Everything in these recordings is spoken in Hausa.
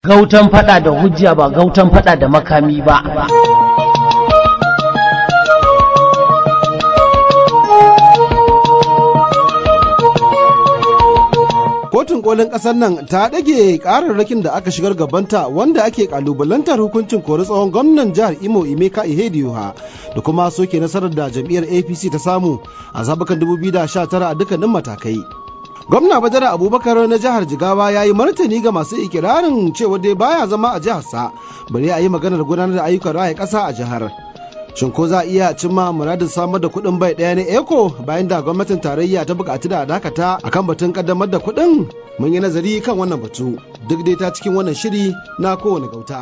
gautan fada da hujja ba gautan fada da makami ba kotun kolin kasar nan ta ɗage ƙararrakin da aka shigar gabanta wanda ake kalubalantar hukuncin kori tsohon gwamnan jihar imo imeka ihedioha da kuma soke nasarar da jam'iyyar apc ta samu a zabukan 2019 a dukkanin matakai gwamna badara abubakar na jihar jigawa ya yi martani ga masu ikirarin cewa dai baya zama a jiharsa bari a yi maganar gudanar da ayyukan raya ƙasa a jihar shin ko za a iya cimma muradin samar da kuɗin bai ɗaya na eco bayan da gwamnatin tarayya ta buƙaci da dakata akan batun kaddamar da kuɗin mun yi nazari kan wannan batu duk dai ta cikin wannan shiri na kowane gauta.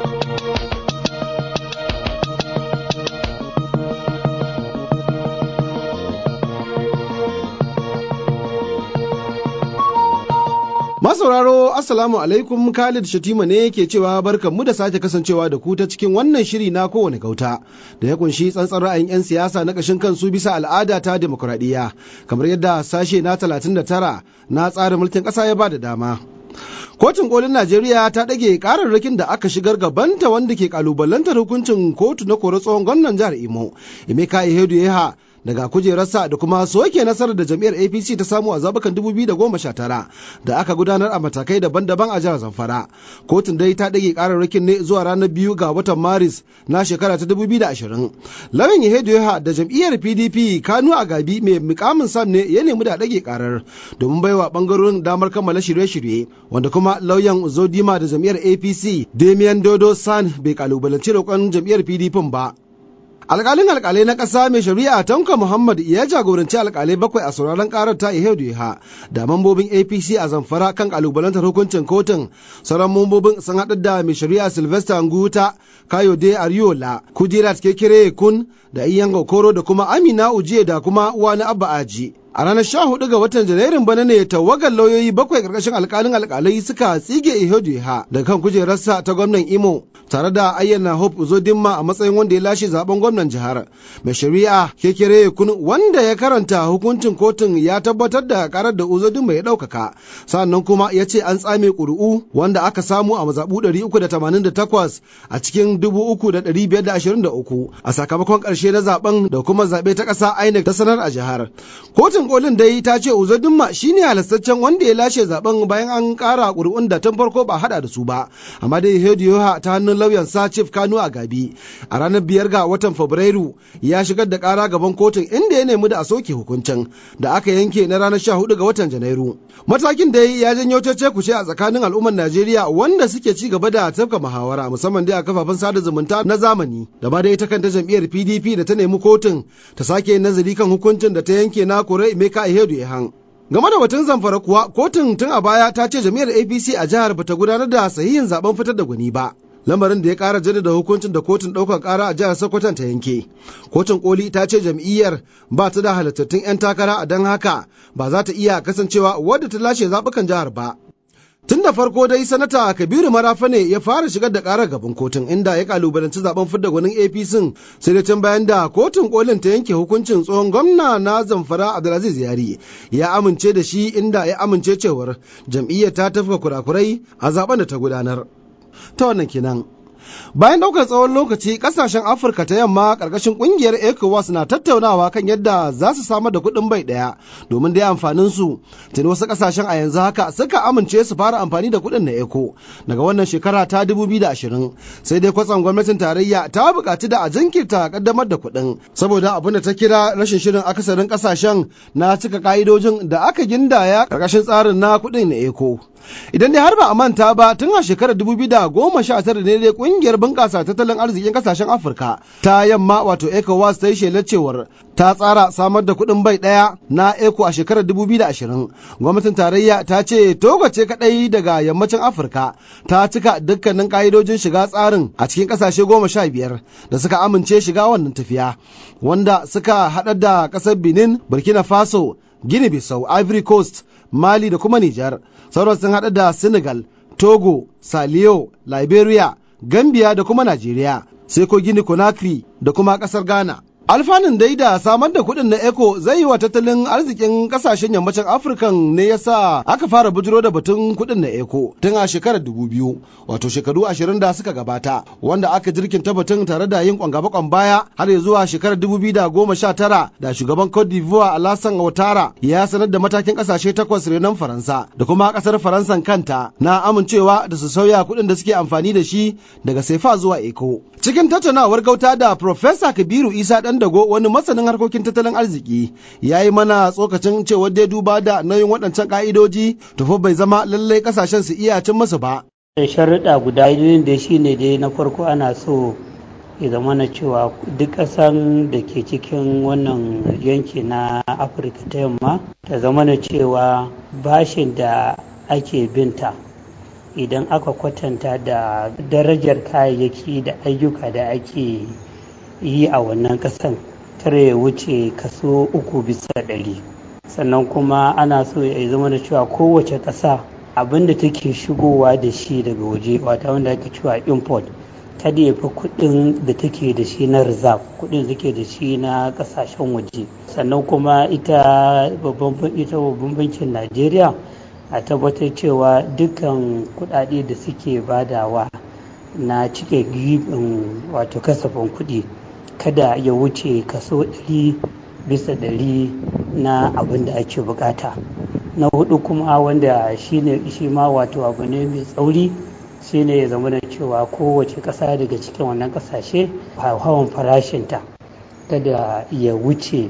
Masauraro Assalamu alaikum Khalid Shatima ne ke cewa barkanmu da sake kasancewa da ku ta cikin wannan shiri na kowane gauta da ya kunshi tsantsan ra'ayin 'yan siyasa na kashin kansu bisa al'ada ta demokuraɗiyya kamar yadda sashe na 39 na tsarin mulkin ƙasa ya ba da dama. Kotun kolin Najeriya ta ɗage ƙararrakin da aka shigar gabanta wanda ke ƙalubalantar hukuncin kotu na kore tsohon gwamnan jihar Imo, Emeka Ihedu Yeha daga kujerarsa da kuma soke nasarar da jam'iyyar apc ta samu a zabukan 2019 da aka gudanar a matakai daban-daban a jihar zamfara kotun dai ta ɗage ƙararrakin ne zuwa ranar biyu ga watan maris na shekara ta 2020 lauyan yahedoya da jam'iyyar pdp kanu a gabi mai mukamin sam ne ya nemi da ɗage ƙarar domin baiwa ɓangarorin damar kammala shirye-shirye wanda kuma lauyan zodima da jam'iyyar apc damian dodo san bai kalubalanci roƙon jam'iyyar pdp ba alkalin alkalai na ƙasa mai shari'a tanka muhammad ya jagoranci alkalai bakwai a sauraron karar ta ihedu ha da mambobin apc a zamfara kan kalubalantar hukuncin kotun sauran mambobin sun haɗa da mai shari'a sylvester nguta kayode ariola kudirat kekere kun da iyan koro da kuma amina ujiye da kuma wani abba aji a ranar sha hudu ga watan janairun bana ne tawagar lauyoyi bakwai karkashin alkalin alkalai suka tsige iheduha da kan kujerarsa ta gwamnan imo tare da ayyana hope uzodinma a matsayin wanda ya lashe zaben gwamnan jihar mai shari'a kekere kun wanda ya karanta hukuncin kotun ya tabbatar da karar da uzodinma ya ɗaukaka sannan kuma ya ce an tsame ƙuri'u wanda aka samu a mazaɓu 388 a cikin 3,523 a sakamakon ƙarshe na zaben da kuma zaɓe ta ƙasa inec ta sanar a jihar kotun kolin dai ta ce uzodinma shine halastaccen wanda ya lashe zaben bayan an ƙara ƙuri'un da tun farko ba hada da su ba amma dai hediyoha ta hannun lauyan sa chief kano a gabi a ranar biyar ga watan fabrairu ya shigar da ƙara gaban kotun inda ya nemi da a soke hukuncin da aka yanke na ranar sha hudu ga watan janairu matakin da ya janyo cece kuce a tsakanin al'ummar najeriya wanda suke ci gaba da tafka muhawara musamman dai a kafafen sada zumunta na zamani da ma dai ta kanta jam'iyyar pdp da ta nemi kotun ta sake nazari kan hukuncin da ta yanke na kore Emeka Ihedu Ehan. Game da batun zamfara kuwa kotun tun a baya ta ce jam'iyyar APC a jihar bata gudanar da sahihin zaben fitar da gwani ba. Lamarin da ya kara jaddada hukuncin da kotun ɗaukar ƙara a jihar Sokoton ta yanke. Kotun koli ta ce jam'iyyar ba ta da halittattun 'yan takara a don haka ba za ta iya kasancewa wadda ta lashe zaɓukan jihar ba. Tun da farko dai sanata Kabiru Marafa ne ya fara shigar da karar gaban kotun inda ya kalubalanci zaben fidda gwanin APC sai da can bayan da kotun kolin ta yanke hukuncin tsohon gwamna na Zamfara Abdulaziz Yari ya amince da shi inda ya amince cewar jam'iyyar ta tafka kurakurai a zaben da ta gudanar. Ta wannan kenan. Bayan ɗaukar tsawon lokaci ƙasashen Afirka ta yamma ƙarƙashin ƙungiyar ECOWAS na tattaunawa kan yadda za su samar da kuɗin bai ɗaya domin dai amfanin su. Tuni wasu ƙasashen a yanzu haka suka amince su fara amfani da kuɗin na ECO daga wannan shekara ta 2020 sai dai kwatsam gwamnatin tarayya ta buƙaci da a jinkirta ƙaddamar da kuɗin saboda abin da ta kira rashin shirin akasarin ƙasashen na cika ƙa'idojin da aka gindaya ƙarƙashin tsarin na kuɗin na ECO. Idan dai har ba a manta ba tun a shekarar 2019 ne dai kungiyar bunƙasa tattalin arzikin kasashen Afirka ta yamma wato ECOWAS ta yi shelar cewar ta tsara samar da kuɗin bai ɗaya na ECO a shekarar 2020. Gwamnatin tarayya ta ce Togo ce kaɗai daga yammacin Afirka ta cika dukkanin ƙa'idojin shiga tsarin a cikin ƙasashe goma sha biyar da suka amince shiga wannan tafiya wanda suka haɗa da ƙasar Benin, Burkina Faso, Guinea Bissau, Ivory Coast, Mali da kuma Nijar. Sauran sun haɗa da Senegal, Togo, Saliyo, Liberia, Gambia da kuma Najeriya, sai ko Gini Conakry da kuma ƙasar Ghana. Alfanun dai da samar da kuɗin na ECO zai yi wa tattalin arzikin ƙasashen yammacin Afirka ne ya sa aka fara bujiro da batun kuɗin na ECO tun a shekarar dubu biyu wato shekaru ashirin da suka gabata wanda aka jirkinta batun tare da yin kwangaba baya har ya zuwa shekarar dubu biyu da goma sha tara da shugaban Cote d'Ivoire Alassane Ouattara ya sanar da matakin ƙasashe takwas renon Faransa da kuma ƙasar Faransan kanta na amincewa da su sauya kuɗin da suke amfani da shi daga sefa zuwa ECO. Cikin tattaunawar gauta da Profesa Kabiru Isa ɗan dago wani masanin harkokin tattalin arziki ya yi mana tsokacin cewa dai duba da nauyin waɗancan ƙa'idoji tufa bai zama lallai ƙasashen su iya cin masa ba. sharuɗa guda biyun da shi ne dai na farko ana so ya zama na cewa duk ƙasan da ke cikin wannan yanki na afirka ta yamma ta zama na cewa bashin da ake binta idan aka kwatanta da darajar kayayyaki da ayyuka da ake yi a wannan kasan tare ya wuce kaso uku bisa ɗari sannan kuma ana so ya zama da cewa kowace ƙasa abin da take shigowa da shi daga waje wata wanda ake cewa import kada ya fi kuɗin da take da shi na reserve kuɗin da take da shi na ƙasashen waje sannan kuma ita babban ita babban bankin najeriya a tabbatar cewa dukkan kuɗaɗe da suke badawa na cike gibin wato kasafin kuɗi kada ya wuce kaso ɗari bisa ɗari na abin da ake bukata na hudu kuma wanda shine shi ma wato abu ne mai tsauri shine ya zama da cewa kowace ƙasa daga cikin wannan ƙasashe hawan farashinta kada ya wuce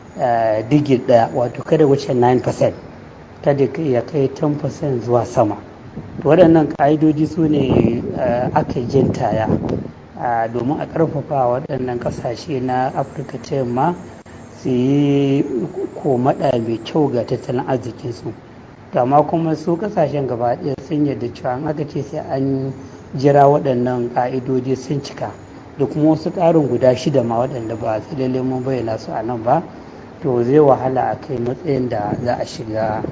digit ɗaya wato kada wuce 9% kada ya kai 10% zuwa sama waɗannan ƙa'idoji su ne aka jintaya domin a ƙarfafa waɗannan ƙasashe na afirka ta yamma su yi komaɗa mai kyau ga tattalin arzikinsu amma kuma su ƙasashen gaba ɗaya sun yarda cewa an aka ce sai an jira waɗannan ƙa'idoji sun cika da kuma wasu ƙarin guda shida ma waɗanda ba su lalle mun bayyana su a nan ba to zai wahala a kai matsayin da za a shiga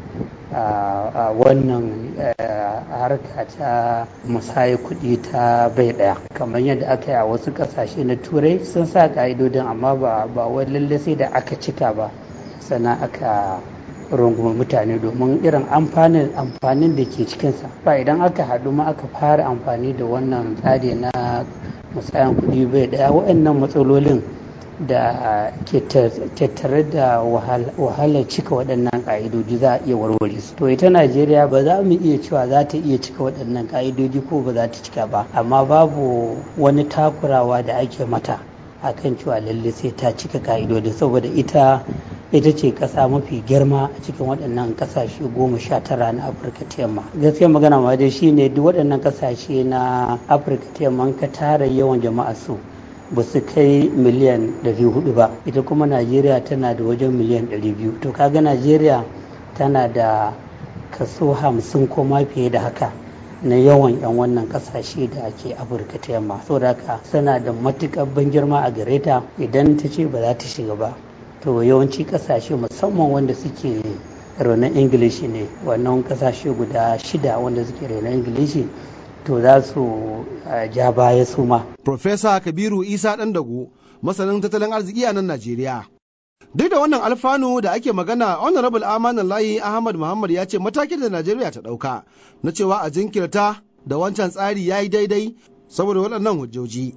a wannan harka ta musaya kuɗi ta bai ɗaya kamar yadda aka yi a wasu ƙasashe na turai sun sa ƙa'idodin amma ba wai lalle sai da aka cika ba sannan aka rungumi mutane domin irin amfanin amfanin da ke cikinsa ba idan aka haɗu ma aka fara amfani da wannan tsari na musayan kuɗi bai ɗaya waɗannan matsalolin da ke tattare da wahalar cika waɗannan ƙa'idoji za a iya warware su to ita najeriya ba za mu iya cewa za ta iya cika waɗannan ƙa'idoji ko ba za ta cika ba amma babu wani takurawa da ake mata akan cewa lalle sai ta cika ƙa'idodi saboda ita ita ce ƙasa mafi girma a cikin waɗannan ƙasashe goma sha tara na afirka ta yamma gaskiya magana ma dai shine duk waɗannan ƙasashe na afirka ta yamma ka tara yawan jama'a su ba su kai miliyan 400 ba ita kuma najeriya tana da wajen miliyan 200 to kaga najeriya tana da kaso 50 ko ma fiye da haka na yawan 'yan wannan kasashe da ake afirka ta yamma saboda haka tana da matukar ban girma a gare ta idan ta ce ba za ta shiga ba to yawanci kasashe musamman wanda suke renon ingilishi ne wannan kasashe guda shida wanda suke renon ingilishi to za su ja baya su ma. Profesa Kabiru Isa Dandago, masanin tattalin arziki a nan Najeriya. Duk da wannan alfanu da ake magana, Honorable Amanan Layi Ahmad Muhammad ya ce matakin da Najeriya ta ɗauka na cewa a jinkirta da wancan tsari ya yi daidai saboda waɗannan hujjoji.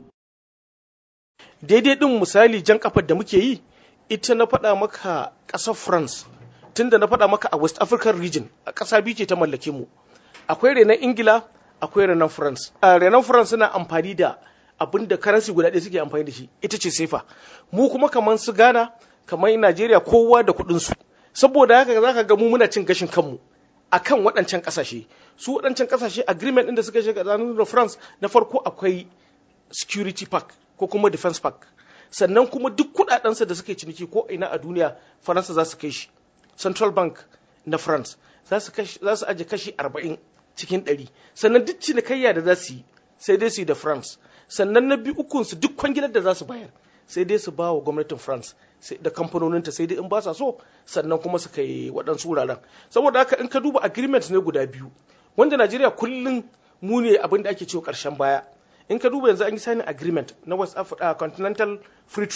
Daidai ɗin misali jan kafar da muke yi, ita na faɗa maka ƙasar France, tunda na faɗa maka a West African region, a ƙasa biyu ce ta mallake mu. Akwai renon Ingila, akwai renon france a renon france suna amfani da abin da karansi guda ɗaya suke amfani da shi ita ce sefa mu kuma kamar su ghana kamar najeriya kowa da kuɗin su saboda haka za ka ga mu muna cin gashin kanmu akan waɗancan ƙasashe su waɗancan ƙasashe agreement ɗin da suka shiga tsakanin da france na farko akwai security park ko kuma defense park sannan kuma duk kuɗaɗensa da suke ciniki ko ina a duniya faransa za su kai shi central bank na france za su aje kashi arba'in cikin ɗari sannan duk cinikayya da za su yi sai dai su yi da france sannan na biyu ukunsu duk kwangilar da za su bayar sai dai su ba wa gwamnatin france da kamfanoninta sai dai in ba sa so sannan kuma su kai waɗansu wuraren saboda haka in ka duba agreement ne guda biyu wanda najeriya kullum mu ne abin da ake cewa ƙarshen baya in ka duba yanzu an yi signing agreement na west africa continental free trade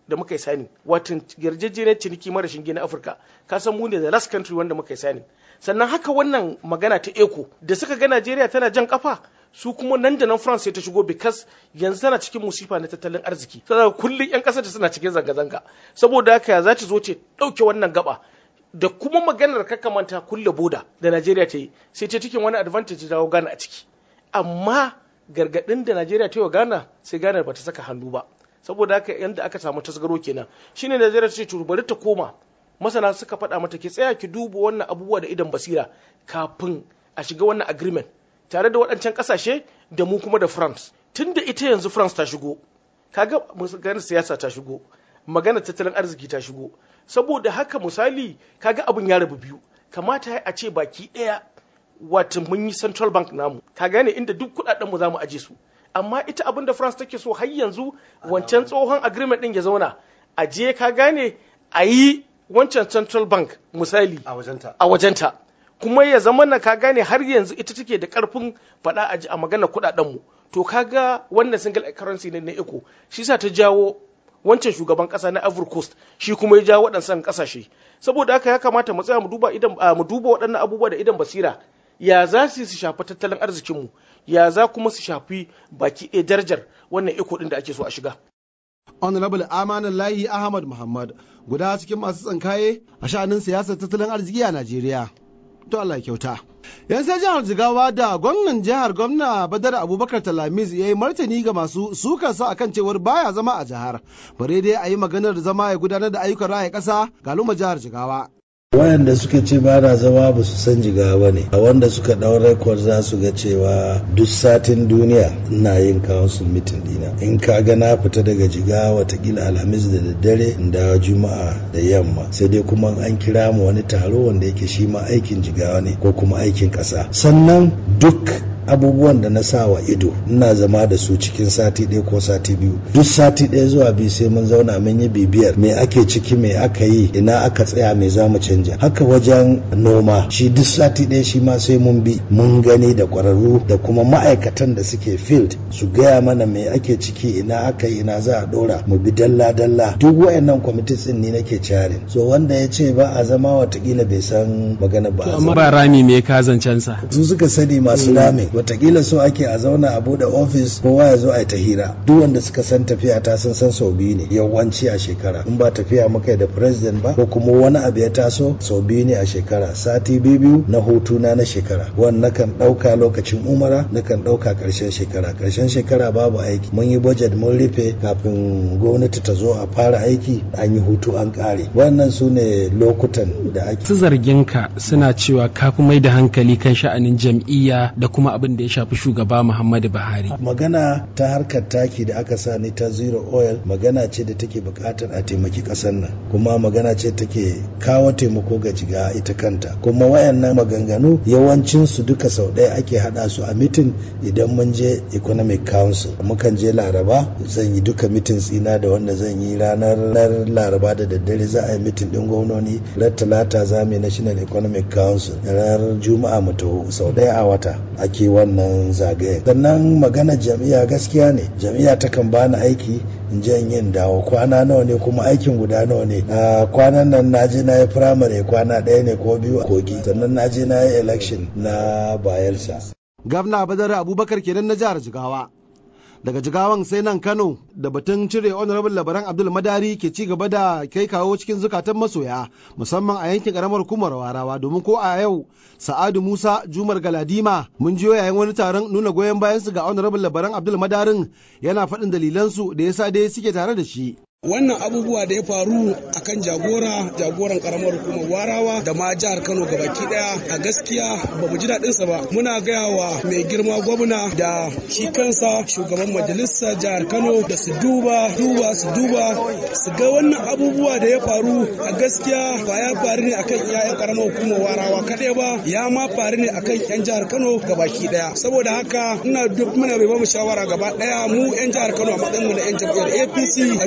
da muka yi sani watan yarjejeniyar ciniki mara shinge na afirka ka san mu ne the last country wanda muka yi sani sannan haka wannan magana ta eco da suka ga najeriya tana jan kafa su kuma nan da nan france sai ta shigo because yanzu tana cikin musifa na tattalin arziki saboda kullum yan kasar suna cikin zanga-zanga saboda haka za ta zo ta dauke wannan gaba da kuma maganar kakamanta kulle boda da najeriya ta yi sai ta cikin wani advantage dawo gana a ciki amma gargadin da najeriya ta yi wa ghana sai ghana ba ta saka hannu ba saboda haka yanda aka samu tasgaro kenan shine najeriya ta ce to bari ta koma masana suka faɗa mata ki tsaya ki duba wannan abubuwa da idan basira kafin a shiga wannan agreement tare da waɗancan ƙasashe da mu kuma da france tun da ita yanzu france ta shigo kaga maganar siyasa ta shigo magana tattalin arziki ta shigo saboda haka misali kaga abin ya rabu biyu kamata a ce baki ɗaya wata mun yi central bank namu ka gane inda duk kuɗaɗen mu za mu aje su amma ita abin da france take so har yanzu wancan tsohon agreement ɗin ya zauna a je ka gane a yi wancan central bank misali a wajenta kuma ya zama na ka gane har yanzu ita take da karfin faɗa a a magana kuɗaɗen mu to kaga wannan single currency ne na eco shi sa ta jawo wancan shugaban kasa na Ivory Coast shi kuma ya jawo waɗansan kasashe saboda haka ya kamata mu tsaya mu duba idan mu duba waɗannan abubuwa da idan basira ya za su su shafi tattalin arzikin mu ya za kuma su shafi baki ɗaya darajar wannan eco ɗin da ake so a shiga honorable amanan layi ahmad muhammad guda cikin masu tsankaye a sha'anin siyasar tattalin arziki a najeriya to Allah kyauta. Yan sai jihar Jigawa da gwamnan jihar gwamna Badar Abubakar Talamiz ya yi martani ga masu sukarsa akan cewar baya zama a jihar. Bare dai a yi maganar zama ya gudanar da ayyukan raya ƙasa ga luma jihar Jigawa. wayanda suka ce ba na zama ba su san jigawa ba ne a wanda suka ɗau rekod za su ga cewa duk satin duniya ina yin council meeting dina in ka ga na fita daga jigawa watakila alhamis da daddare da juma'a da yamma sai dai kuma an kira mu wani taro wanda yake shi ma aikin jigawa ne ko kuma aikin ƙasa sannan duk abubuwan da na sa wa ido ina zama da su cikin sati ɗaya ko sati biyu duk sati ɗaya zuwa biyu sai mun zauna mun yi bibiyar me ake ciki me aka yi ina aka tsaya me za mu canja haka wajen noma shi duk sati ɗaya shi ma sai mun bi mun gani da ƙwararru da kuma ma'aikatan da suke field su gaya mana me ake ciki ina aka yi ina za a ɗora mu bi dalla dalla duk wayannan kwamitis ɗin ne nake carin so wanda ya ce ba a zama watakila bai san magana ba a amma ba rami me ka zancen sa su suka sani masu rami watakila so ake a zauna a bude ofis kowa ya zo a yi ta hira duk wanda suka san tafiya ta sun san sau biyu ne yawanci a shekara in ba tafiya muka da president ba ko kuma wani abu ya taso sau biyu ne a shekara sati biyu biyu na hutu na na shekara wannan kan dauka lokacin umara na kan dauka karshen shekara karshen shekara babu aiki mun yi budget mun rufe kafin gwamnati ta zo a fara aiki an yi hutu an kare wannan su ne lokutan da ake su zargin ka suna cewa ka fi mai da hankali kan sha'anin jam'iyya da kuma abin da ya shafi shugaba Muhammadu Buhari. Magana ta harkar taki da aka sa ni ta zero oil magana ce da take bukatar a taimaki kasar nan kuma magana ce take kawo taimako ga jiga ita kanta kuma wayannan maganganu yawancin su duka sau ɗaya ake hada su a mitin idan mun je economic council mukan je laraba zan yi duka mitin tsina da wanda zan yi ranar laraba da daddare za a yi mitin din gwamnoni ran talata za mu yi national economic council ranar juma'a mu taho sau ɗaya a wata ake wannan zagaye sannan magana jam'iyya gaskiya ne jam'iyya takan bani aiki in je in yin dawo kwana nawa ne kuma aikin guda nawa ne a kwanan nan na je na yi firamare kwana ɗaya ne ko biyu a kogi sannan na je na yi election na bayelsa Gabna Badar Abubakar kenan na jihar Jigawa. daga jigawan sai nan kano da batun cire honorable labaran abdul madari ke ci gaba da kai kawo cikin zukatan masoya musamman a yankin karamar hukumar warawa domin ko a yau sa'adu musa jumar galadima mun jiyo yayin wani taron nuna goyon bayansu ga honorable labaran abdul madarin yana faɗin dalilansu da yasa dai suke tare da shi wannan abubuwa da ya faru akan jagora jagoran karamar hukumar warawa da ma jihar kano gabaki daya a gaskiya ba mu ji daɗin sa ba muna gaya wa mai girma gwamna da shi kansa shugaban majalisar jihar kano da su duba duba su duba su ga wannan abubuwa da ya faru a gaskiya ba ya faru ne akan iyayen karamar hukumar warawa kaɗai ba ya ma faru ne akan yan jihar kano gabaki daya saboda haka ina duk muna bai ba mu shawara gaba daya mu yan jihar kano a matsayin mu na yan jam'iyyar apc a duba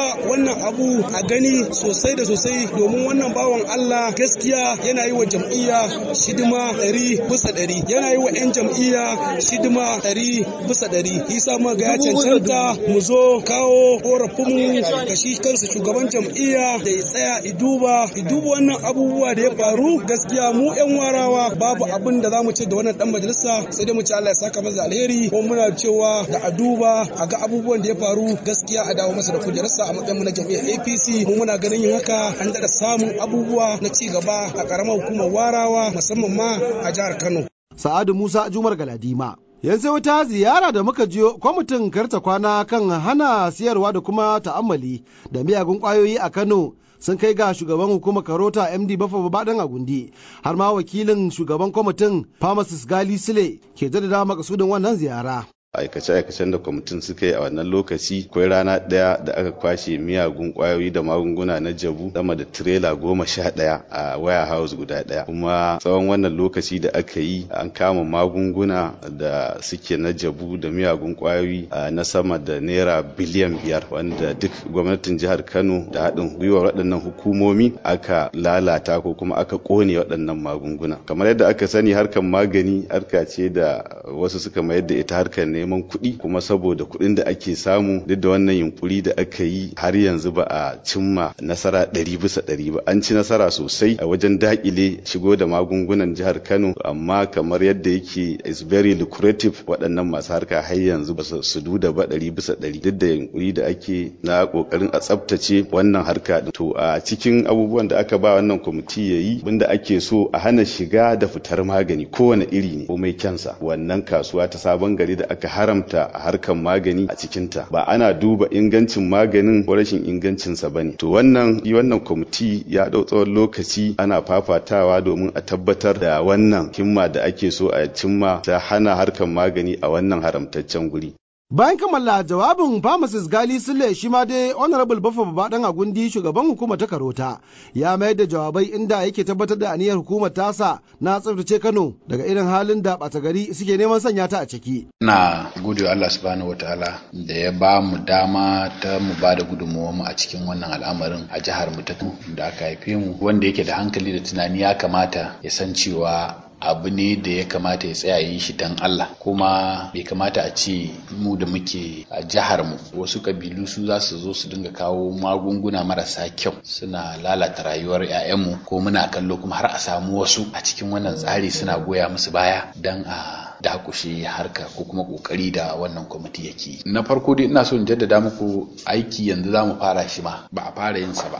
wannan abu a gani sosai da sosai domin wannan bawan Allah gaskiya yana yi wa jam'iyya shidima ɗari bisa ɗari yana yi wa 'yan jam'iyya shidima ɗari bisa ɗari isa ma ga ya cancanta mu zo kawo korafinmu ga shi kansa shugaban jam'iyya da ya tsaya iduba iduba wannan abubuwa da ya faru gaskiya mu 'yan warawa babu abin da za mu ce da wannan dan majalisa sai dai mu ce Allah ya saka masa alheri ko muna cewa da a duba a ga abubuwan da ya faru gaskiya a dawo masa da kujerarsa a matsayin mu na jam'iyyar APC mu muna ganin yin haka an da samun abubuwa na ci gaba a karamar hukumar warawa musamman ma a jihar Kano. Sa'adu Musa Jumar Galadima. yanzu wata ziyara da muka jiyo kwamitin karta kwana kan hana siyarwa da kuma ta'ammali da miyagun kwayoyi a Kano sun kai ga shugaban hukumar karota md bafa babadan agundi har ma wakilin shugaban kwamitin pharmacist gali sile ke jaddada makasudin wannan ziyara aikace-aikacen da kwamitin suka yi a wannan lokaci akwai rana ɗaya da aka kwashe miyagun kwayoyi da magunguna na jabu sama da tirela goma sha ɗaya a warehouse guda ɗaya kuma tsawon wannan lokaci da aka yi an kama magunguna da suke na jabu da miyagun kwayoyi na sama da naira biliyan biyar wanda duk gwamnatin jihar kano da haɗin gwiwar waɗannan hukumomi aka lalata ko kuma aka ƙone waɗannan magunguna kamar yadda aka sani harkar magani harka ce da wasu suka mayar da ita harkar ne neman kuɗi kuma saboda kuɗin da ake samu duk da wannan yunkuri da aka yi har yanzu ba a cimma nasara ɗari bisa ɗari ba an ci nasara sosai a wajen daƙile shigo da magungunan jihar kano amma kamar yadda yake is very lucrative waɗannan masu harka har yanzu ba su duda ba ɗari bisa ɗari duk da yunkuri da ake na ƙoƙarin a tsaftace wannan harka to a cikin abubuwan da aka ba wannan kwamiti ya yi abinda ake so a hana shiga da fitar magani kowane iri ne komai kyansa wannan kasuwa ta sabon gari da aka haramta a harkar magani a cikinta ba ana duba ingancin maganin ko rashin ingancinsa ba ne to wannan wannan kwamiti ya ɗau tsawon lokaci ana fafatawa domin a tabbatar da wannan himma da ake so a cimma ta hana harkar magani a wannan haramtaccen guri Bayan kammala jawabin Pharmacist Gali Sule shi ma dai Honorable Baffa Babadan Agundi shugaban hukumar ta Karota ya mayar da jawabai inda yake tabbatar da aniyar hukumar tasa na tsaftace Kano daga irin halin da ɓata gari suke neman sanya ta a ciki. Ina gode Allah subhanahu wataala da ya ba mu dama ta mu ba da gudunmuwar mu a cikin wannan al'amarin a jihar mu ta da aka haife mu wanda yake da hankali da tunani ya kamata ya san cewa abu ne da ya kamata ya tsaya yi shi don Allah kuma bai kamata a ce mu da muke a jihar mu wasu kabilu su za su zo su dinga kawo magunguna marasa kyau suna lalata rayuwar 'ya'yanmu ko muna kallo kuma har a samu wasu a cikin wannan tsari suna goya musu baya don a dakushe harka ko kuma kokari da wannan kwamiti yake na farko dai ina so in jaddada muku aiki yanzu za mu fara shi ma ba a fara yin sa ba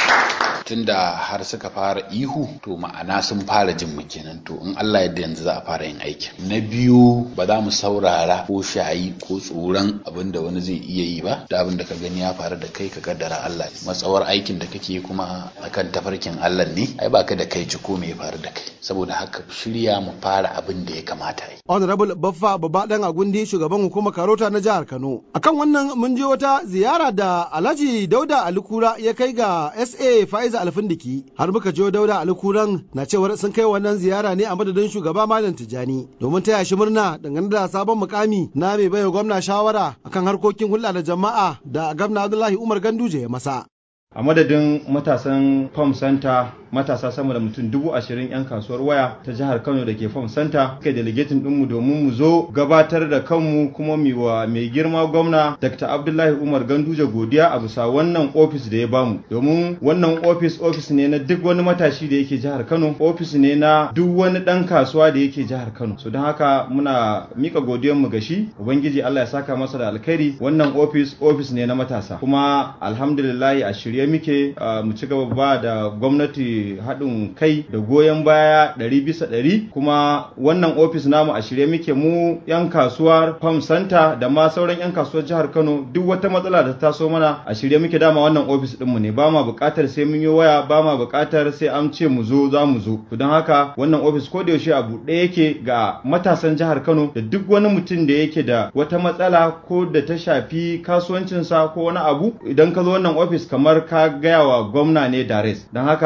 tunda har suka fara ihu to ma'ana sun fara jin mu kenan to in Allah yadda yanzu za a fara yin aikin na biyu ba za mu saurara ko shayi ko tsoron abin da wani zai iya yi ba da abin da ka gani ya faru da kai ka kaddara Allah matsawar aikin da kake kuma akan tafarkin Allah ne ai baka da kai ci ko me ya faru da kai saboda haka shirya mu fara abin da ya kamata yi Honorable Baffa Babadan Agundi shugaban hukumar Karota na jihar Kano akan wannan mun je wata ziyara da Alhaji Dauda Alikura ya kai ga SA Faiza Alfindiki har muka je Dauda Alikuran na cewar sun kai wannan ziyara ne a madadin shugaba Malam Tijani domin taya shi murna dangane da sabon mukami na mai baiwa gwamna shawara akan harkokin hulɗa da jama'a da gwamna Abdullahi Umar Ganduje ya masa. a madadin matasan farm center matasa sama da mutum dubu ashirin 'yan kasuwar waya ta jihar kano da ke farm center kai delegating ɗinmu domin mu zo gabatar da kanmu kuma mu wa mai girma gwamna dr abdullahi umar ganduje godiya a bisa wannan ofis da ya bamu domin wannan ofis ofis ne na duk wani matashi da yake jihar kano ofis ne na duk wani ɗan kasuwa da yake jihar kano so don haka muna mika godiyanmu ga shi ubangiji allah ya saka masa da alkhairi wannan ofis ofis ne na matasa kuma alhamdulillahi a shirye muke mu ci gaba ba da gwamnati haɗin kai da goyon baya ɗari bisa ɗari kuma wannan ofis namu a shirye muke mu 'yan kasuwar farm center da ma sauran 'yan kasuwar jihar kano duk wata matsala da ta taso mana a shirye muke dama wannan ofis ɗinmu ne ba ma buƙatar sai mun yi waya ba ma buƙatar sai an ce mu zo za mu zo to don haka wannan ofis ko da yaushe a buɗe yake ga matasan jihar kano da duk wani mutum da yake da wata matsala ko da ta shafi kasuwancinsa ko wani abu idan ka zo wannan ofis kamar ka gaya wa gwamna ne dares don haka muna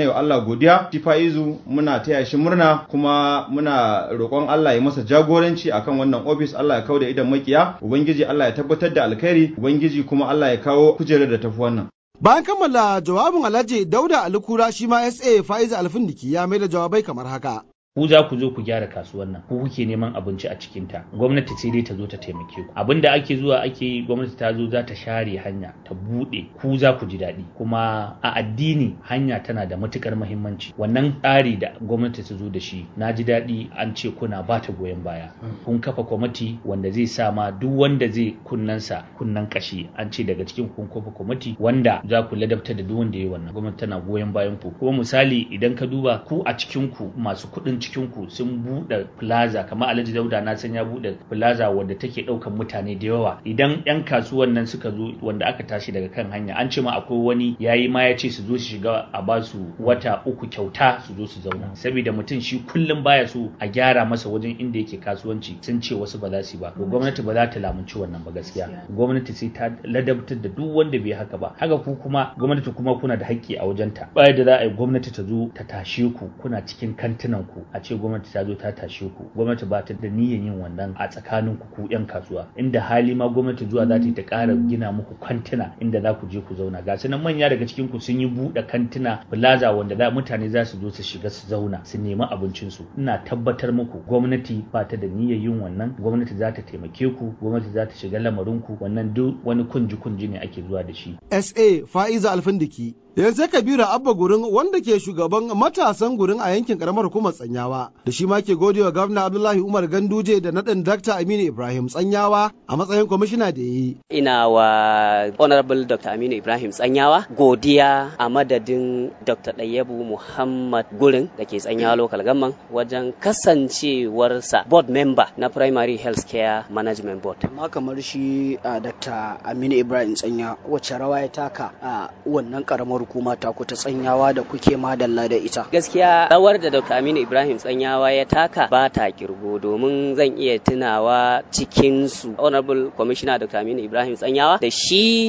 yi wa Allah godiya shi Faizu muna taya shi murna kuma muna roƙon Allah ya masa jagoranci akan wannan ofis Allah ya kawo da idan makiya ubangiji Allah ya tabbatar da alkhairi ubangiji kuma Allah ya kawo kujerar da tafi wannan Bayan kammala jawabin Alhaji Dauda Alkura shi ma SA Faiza Alfindiki ya mai da jawabai kamar haka. ku za ku zo ku gyara kasuwar nan ku kuke neman abinci a cikin ta gwamnati sai dai ta zo ta taimake ku abin da ake zuwa ake yi gwamnati ta zo za ta share hanya ta bude ku za ku ji daɗi kuma a addini hanya tana da matukar muhimmanci wannan tsari da gwamnati ta zo da shi na ji daɗi an ce kuna ba ta goyon baya kun kafa kwamiti wanda zai sa ma duk wanda zai kunnansa kunnan kashi an ce daga cikin kun kafa kwamiti wanda za ku ladabtar da duk wanda ya yi wannan gwamnati tana goyon bayan ku kuma misali idan ka duba ku a cikin ku masu kuɗin cikin ku sun buɗe plaza kamar Alhaji Dauda na san ya buɗe plaza wanda take ɗaukan mutane da yawa idan yan kasuwan nan suka zo wanda aka tashi daga kan hanya an ce ma akwai wani yayi ma ya ce su zo su shiga a ba su wata uku kyauta su zo su zauna saboda mutum shi kullum baya so a gyara masa wajen inda yake kasuwanci sun ce wasu ba za su ba to gwamnati ba za ta lamunci wannan ba gaskiya gwamnati sai ta ladabtar da duk wanda bai haka ba haka ku kuma gwamnati kuma kuna da haƙƙi a wajenta baya da za a yi gwamnati ta zo ta tashe ku kuna cikin kantinan ku a ce gwamnati ta zo ta tashe ku gwamnati ba ta da niyyar yin wannan a tsakanin ku ku yan kasuwa inda hali ma gwamnati zuwa za ta yi ta ƙara gina muku kantina inda za ku je ku zauna ga su nan manya daga cikin ku sun yi buɗe kantina plaza wanda za mutane za su zo su shiga su zauna su nemi abincin su ina tabbatar muku gwamnati ba ta da niyyar yin wannan gwamnati za ta taimake ku gwamnati za ta shiga lamarin ku wannan duk wani kunji kunji ne ake zuwa da shi SA Fa'iza Alfindiki yanzu kabiru abba gurin wanda ke shugaban matasan gurin a yankin karamar hukumar tsanyawa da shi ma ke godewa gwamna abdullahi umar ganduje da naɗin dakta aminu ibrahim tsanyawa a matsayin kwamishina da ya yi ina wa honorable dr aminu ibrahim tsanyawa godiya a madadin dr ɗayyabu muhammad gurin da ke tsanyawa local government wajen kasancewarsa board member na primary health care management board amma kamar shi dr aminu ibrahim tsanya wacce rawa ya taka a wannan karamar hukuma ta ku ta tsanyawa da kuke madalla da ita gaskiya rawar da dr aminu ibrahim tsanyawa ya taka ba ta kirgo domin zan iya tunawa cikin su honorable commissioner dr aminu ibrahim tsanyawa da shi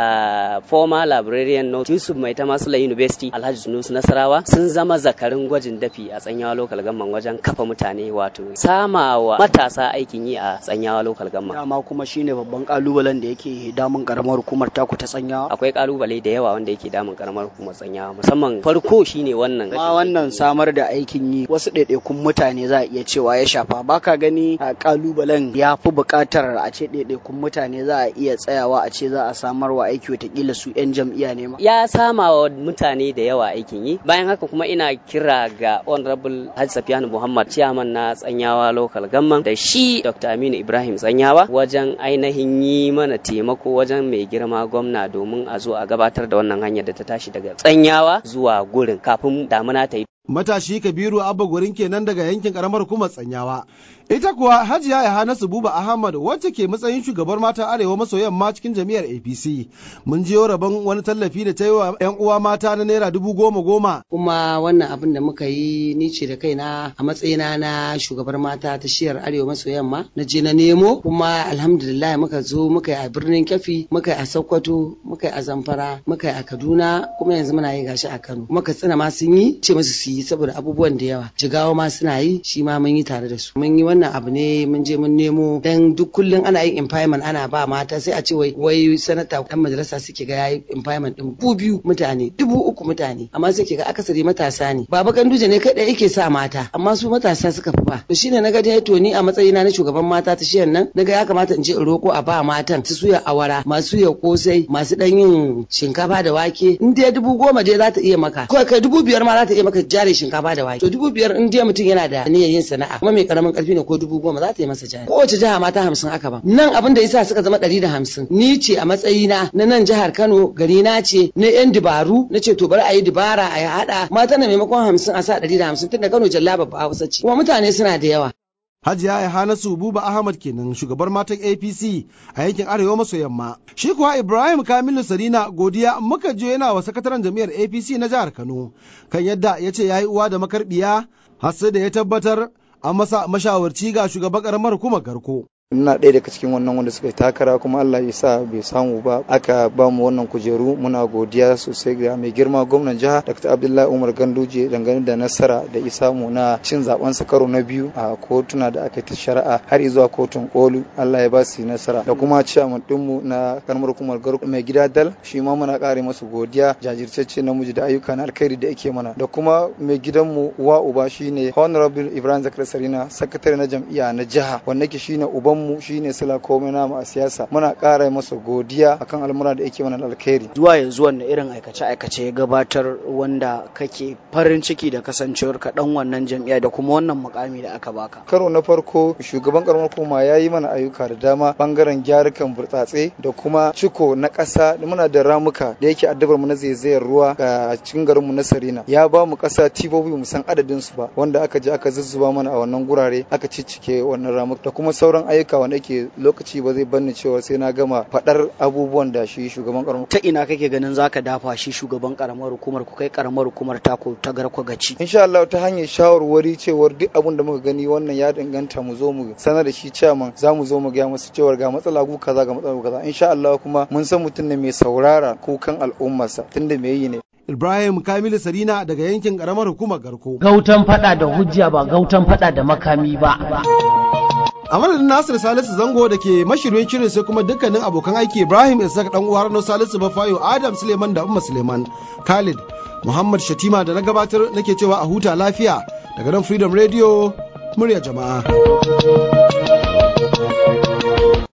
da former librarian no yusuf mai ta masula university alhaji sunusu nasarawa sun zama zakarin gwajin dafi a tsanyawa local government wajen kafa mutane wato samawa matasa aikin yi a tsanyawa local government dama kuma shine babban kalubalen da yake damun karamar hukumar taku ta tsanyawa akwai kalubale da yawa wanda yake damun karamar hukumar tsanyawa musamman farko shine wannan ma wannan samar da aikin yi wasu ɗaiɗaikun mutane za a iya cewa ya shafa baka gani a kalubalen ya fi buƙatar a ce ɗaiɗaikun mutane za a iya tsayawa a ce za a samar wa aiki watakila su 'yan jam'iyya ne ma ya sama wa mutane da yawa aikin yi bayan haka kuma ina kira ga honorable Hajji Safiyanu Muhammad chairman na tsanyawa local government da shi Dr. Aminu Ibrahim tsanyawa wajen ainihin yi mana taimako wajen mai girma gwamna domin a zo a gabatar da wannan hanyar da ta tashi daga tsanyawa zuwa gurin kafin damuna ta yi matashi kabiru abba gurin kenan daga yankin karamar hukumar tsanyawa ita kuwa hajiya yahanasu buba ahmad wacce ke matsayin shugabar mata arewa maso yamma cikin jami'ar apc mun jiyo rabon wani tallafi da ta yi wa yan uwa mata na naira dubu goma goma kuma wannan abin da muka yi ni ce da kaina a matsayina na shugabar mata ta shiyar arewa maso yamma na je na nemo kuma alhamdulillah muka zo muka yi a birnin kyafi muka yi a sokoto muka yi a zamfara muka yi a kaduna kuma yanzu muna yi gashi a kano muka tsina ma sun yi ce musu su yi saboda abubuwan da yawa jigawa ma suna yi shi ma mun yi tare da su mun yi wannan abu ne mun je mun nemo dan duk kullum ana yin empowerment ana ba mata sai a ce wai wai sanata dan majalisa suke ga yayi empowerment din bu biyu mutane dubu uku mutane amma sai ke ga akasari matasa ne baba ganduje ne kai da yake sa mata amma su matasa suka fi ba to shine naga dai to ni a matsayina na shugaban mata ta shiyan nan naga ya kamata in je in roko a ba matan su suya awara masu ya kosai masu dan yin shinkafa da wake in dai dubu goma dai za ta iya maka ko kai dubu biyar ma za ta iya maka jari shinkafa da wake to dubu biyar in dai mutum yana da niyyar yin sana'a kuma mai karamin karfi ne ko dubu goma za ta yi masa jari kowace jiha mata hamsin aka ba nan abin da yasa suka zama ɗari da hamsin ni ce a matsayina na nan jihar Kano gari na ce na yan dabaru na ce to bari a yi dabara a yi haɗa mata na maimakon hamsin a sa ɗari da hamsin tunda Kano jalla babba Hausa ce kuma mutane suna da yawa Hajiya Yahanasu Buba Ahmad kenan shugabar matan APC a yankin Arewa maso yamma. Shi kuwa Ibrahim Kamilu Sarina godiya muka je yana wa sakataren jami'ar APC na jihar Kano kan yadda ya ce ya yi uwa da makarbiya har sai da ya tabbatar an masa mashawarci ga shugaban karamar hukumar Garko. ina ɗaya daga cikin wannan wanda suka yi takara kuma Allah ya sa bai samu ba aka ba mu wannan kujeru muna godiya sosai ga mai girma gwamnan jiha Dr. Abdullahi Umar Ganduje dangane da nasara da isa mu na cin zaben sa karo na biyu a kotuna da aka yi ta shari'a har zuwa kotun kolu Allah ya ba su nasara da kuma ciyaman dinmu na karamar hukumar garku mai gida dal shi ma muna kare masa godiya jajirtacce namiji da ayyuka na alkhairi da yake mana da kuma mai gidanmu uwa uba shine honorable Ibrahim Zakar Sarina sakatare na jam'iyya na jiha wanda ke shine ubanmu shine sila komai namu a siyasa muna kara masa godiya akan al'amura da yake mana da alkhairi zuwa yanzu wanne irin aikace aikace ya gabatar wanda kake farin ciki da kasancewar ka dan wannan jam'iyya da kuma wannan mukami da aka baka karo na farko shugaban karamar hukuma ya yi mana ayyuka da dama bangaren gyarukan burtsatse da kuma ciko na ƙasa muna da ramuka da yake addabar mu na zaizayar ruwa a cikin garin mu na Sarina ya ba mu ƙasa tibobi mu san adadin su ba wanda aka je aka zuzzuba mana a wannan gurare aka ciccike wannan ramuka da kuma sauran ayyuka wanda yake lokaci ba zai banni cewa sai na gama faɗar abubuwan da shi shugaban karamar ta ina kake ganin zaka dafa shi shugaban karamar hukumar ku kai karamar hukumar tako ta garko gaci insha Allah ta hanyar shawarwari cewar duk abin da muka gani wannan ya danganta mu zo mu sanar da shi chairman za mu zo mu ga musu cewar ga matsala gu kaza ga matsala gu kaza insha Allah kuma mun san mutum ne mai saurara kukan al'ummarsa tunda me yi ne Ibrahim Kamilu Sarina daga yankin karamar hukumar Garko. Gautan fada da hujja ba gautan fada da makami ba. a madadin nasir salisu zango da ke mashirin shirin sai kuma dukkanin abokan aiki ibrahim isaac dan uwa rano salisu bafayo adam suleiman da umma suleiman khalid muhammad shatima da na gabatar nake cewa a huta lafiya daga nan freedom radio murya jama'a